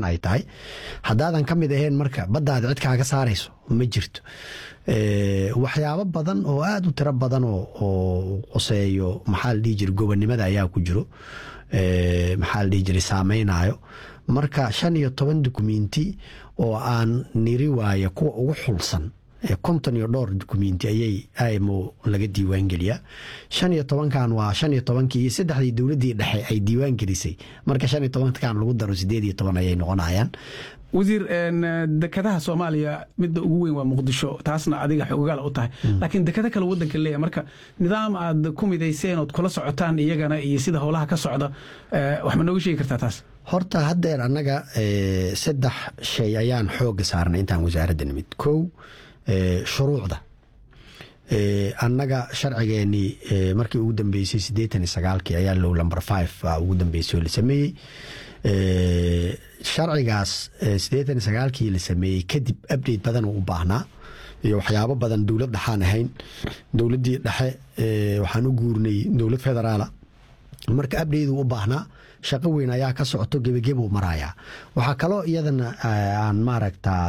maraykan ay tahay haddaadan ka mid ahayn marka baddaada cid kaaga saarayso ma jirto waxyaabo badan oo aada u tiro badan oo qoseeyo maxaa la dhihi jira gobonnimada ayaa ku jiro maxaa la dhihi jiray saameynayo marka shan iyo toban dukumenti oo aan niri waaya kuwa ugu xulsan konton iyo dhowr dukumenti ayay imo laga diiwaan geliyaa shan iyo tobankan waa shan iyo tobankii iyo saddexdii dowladdii dhexe ay diiwaan gelisay marka shan iyo tobankan lagu daro sideed iyo toban ayay noqonayaan wasiir dekadaha soomaaliya midda ugu weyn waa muqdisho taasna adiga xogogaala u tahay laakiin dekado kale wadanka leeyahay marka nidaam aad ku midayseen ood kula socotaan iyagana iyo sida howlaha ka socda wax ma nooga sheegi kartaa taas horta haddeer annaga saddex shay ayaan xooga saarnay intaan wasaaradda nimid kow shuruucda annaga sharcigeenii markii ugu dambeysay siddeetan iyo sagaalkii ayaa low number five ugu dambeysay oo la sameeyey sharcigaas siddeetan iyo sagaalkii la sameeyey kadib update badan uu u baahnaa iyo waxyaabo badan dowlad dhexaan ahayn dowladdii dhexe waxaan u guurnay dowlad federaala marka update uu u baahnaa shaqo weyn ayaa ka socoto gebagebuu marayaa waxaa kaloo iyadana aan maaragtaa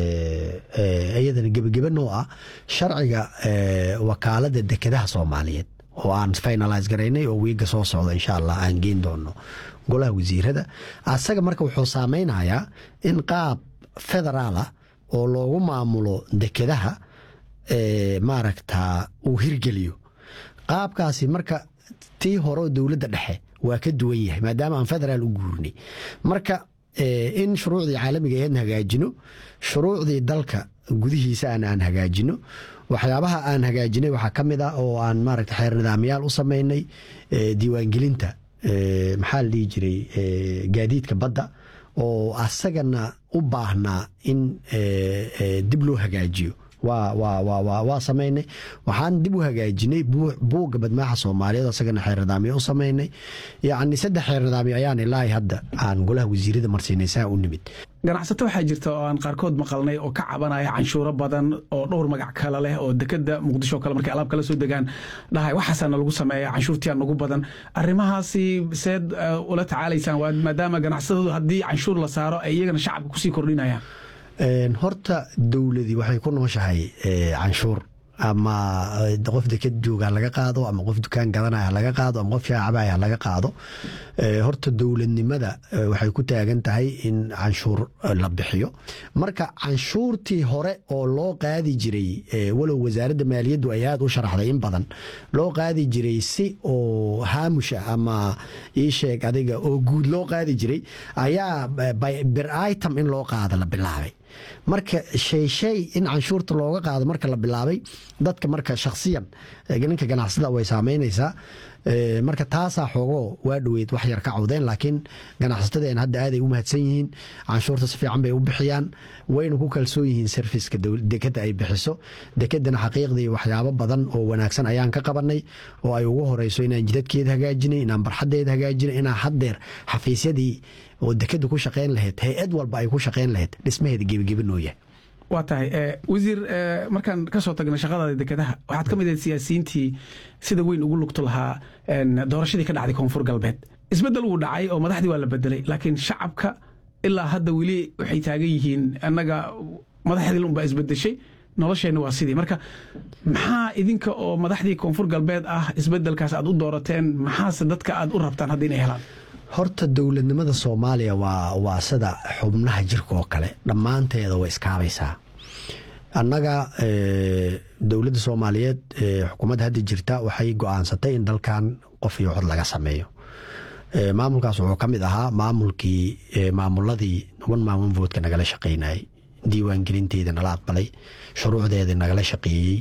iyadana gebagebe noo ah sharciga wakaalada dekedaha soomaaliyeed oo aan finalise garaynay oo wiiga soo socda insha allah aan geen doono golaha wasiirada asaga marka wuxuu saameynayaa in qaab federaala oo loogu maamulo dekedaha maaragta uu hirgeliyo qaabkaasi marka tii hore dowladda dhexe waa ka duwan yahay maadaama aan federaal u guurnay marka in shuruucdii caalamiga aheedna hagaajino shuruucdii dalka gudihiisa aan aan hagaajino waxyaabaha aan hagaajinay waxaa ka mid ah oo aan maaragta xeer nidaamyaal u sameynay diiwaangelinta maxaa la dhihi jiray gaadiidka badda oo asagana u baahnaa in dib loo hagaajiyo waa samaynay waxaan dib u hagaajinay buugga badmaaxa soomaaliyeed asagana xeer nidaamyo u samaynay yacni saddex xeer nidaamyo ayaan ilaahay hadda aan golaha wasiirada marsiinay saa u nimid ganacsato waxaa jirta oo aan qaarkood maqalnay oo ka cabanaya canshuuro badan oo dhowr magac kale leh oo dekeda muqdisho kale markay alaab kala soo degaan dhahay waxaasaana lagu sameeya canshuurtiyaa nagu badan arrimahaasi seed ula tacaalaysaan maadaama ganacsatadu haddii canshuur la saaro ay iyagana shacabka kusii kordhinayaan horta dowladii waxay ku nooshahay canshuur ama qof deked jooga laga qaado ama qof dukaan gadanaya laga qaado ama qof shaacabaya laga qaado horta dowladnimada waxay ku taagan tahay in canshuur la bixiyo marka canshuurtii hore oo loo qaadi jiray walow wasaaradda maaliyaddu ay aada u sharaxday in badan loo qaadi jiray si oo haamusha ama ii sheeg adiga oo guud loo qaadi jiray ayaa bir item in loo qaado la bilaabay marka shay shay in canshuurta looga qaado marka la bilaabay dadka marka shakhsiyan ninka ganacsada way saameynaysaa marka taasaa xoogoo waa dhoweyd wax yar ka cawdeen laakiin ganacsatadeen hadda aaday u mahadsan yihiin canshuurta si fiican bay u bixiyaan wayna ku kalsoon yihiin serviska dekeda ay bixiso dekedana xaqiiqdii waxyaabo badan oo wanaagsan ayaan ka qabanay oo ay ugu horeyso inaan jidadkeeda hagaajinay inaan barxadeeda hagaajinay inaan haddeer xafiisyadii oo dekeda ku shaqeyn lahayd hay-ad walba ay ku shaqeyn lahayd dhismaheeda gebigebi noo yahay waa tahay wasiir markaan ka soo tagna shaqadaada dekedaha waxaad ka mid ahayd siyaasiyiintii sida weyn ugu lugto lahaa doorashadii ka dhacday koonfur galbeed isbeddel wuu dhacay oo madaxdii waa la bedelay laakiin shacabka ilaa hadda weli waxay taagan yihiin annaga madaxdii unbaa isbedeshay nolosheenna waa sidii marka maxaa idinka oo madaxdii koonfur galbeed ah isbedelkaas aad u doorateen maxaase dadka aad u rabtaan hadda inay helaan horta dowladnimada soomaaliya waa waa sida xubnaha jirka oo kale dhammaanteeda way iskaabaysaa annaga dowladda soomaaliyeed xukuumadda hadda jirta waxay go-aansatay in dalkan qof iyo cod laga sameeyo maamulkaas wuxuu ka mid ahaa maamulkii maamuladii one man one votka nagala shaqeynayay diiwaangelinteeda nala aqbalay shuruucdeeda nagala shaqeeyey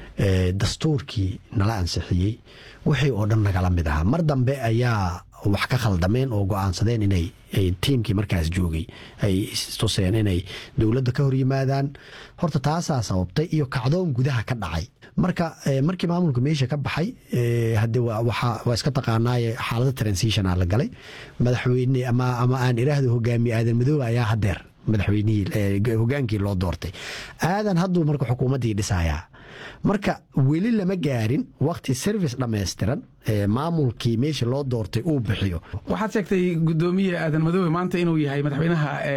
dastuurkii nala ansixiyey wixii oo dhan nagala mid ahaa mar dambe ayaa wax ka khaldameen oo go-aansadeen inay tiimkii markaas joogay ay istuseen inay dowladda ka hor yimaadaan horta taasaa sababtay iyo kacdoon gudaha ka dhacay marka markii maamulka meesha ka baxay hade waa iska taqaanaaye xaalada transitionaa la galay madaxweyne ama aan iraahdo hogaamiye aadan madoobe ayaa hadeer madaxweynihii hogaankii loo doortay aadan hadduu marka xukuumaddii dhisayaa marka weli lama gaarin wakti service dhammaystiran maamulkii meesha loo doortay uu bixiyo waxaad sheegtay gudoomiye aadan madoobe maanta inuu yahay madaxweynaha